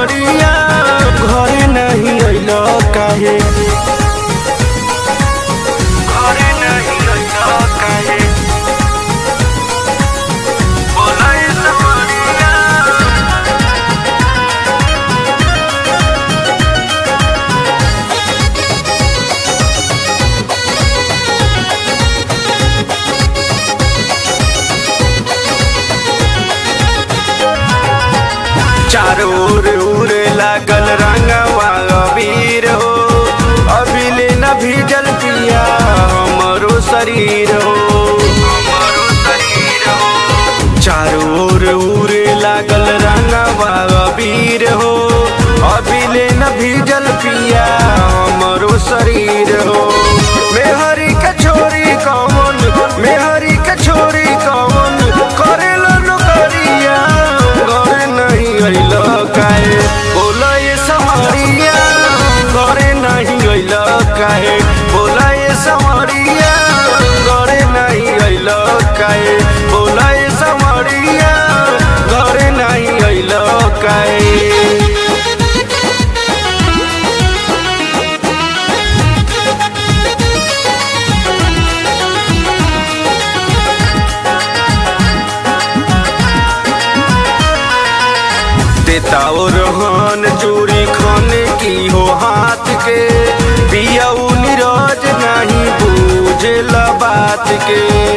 समरिया घरे नहीं अइल काहे घरे नहीं अइल काहे बोलाए समरिया चारों ओर उड़े लागल रंगवा अबीर हो अभिले न भीजल पिया हमरो शरीर हो हमरो शरीर हो चारों ओर उड़े लागल रंगवा अबीर हो अभिले न भीजल पिया हमरो शरीर हो मेहरी के छोरी कौन मेहरी के छोरी कौन करेला नौकरिया घरे नहीं अइल काहे बोला ये समरिया घरे नहीं अइल काहे बोला ये समरिया घरे नहीं अइल काहे बोला ये समरिया घरे नहीं अइल काहे देता ओ रोहन चूड़ी खाने की हो हाथ के पिया नीरज नहीं बूझे बात के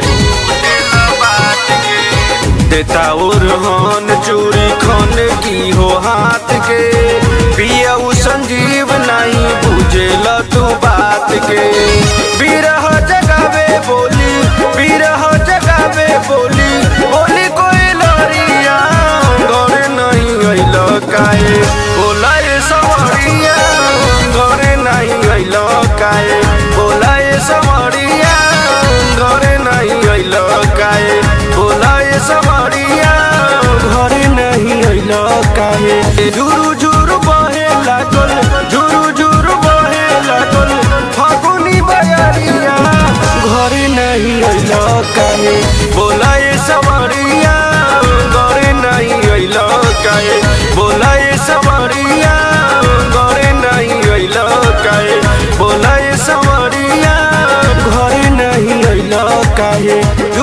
देता ओ रोहन चूड़ी खाने की हो हाथ के पिया संजीव नहीं बूझे तू बात के बिरह जगावे बोली बिरह जगावे बोली बोली कोई लड़िया घरे नहीं अइल काहे बोलाए समरिया घरे नहीं अइल काहे बोलाए समरिया घरे नहीं अइल काहे बोलाए समरिया घरे नहीं अइल काहे झुरु झुरु बहे लागल झुरु झुरु बहे लागल फागुनी बयरिया घरे नहीं अइल काहे बोलाए समरिया घरे नहीं अइल काहे बोलाए समरिया घरे नहीं अइल काहे बोलाए समरिया घरे नहीं अइल काहे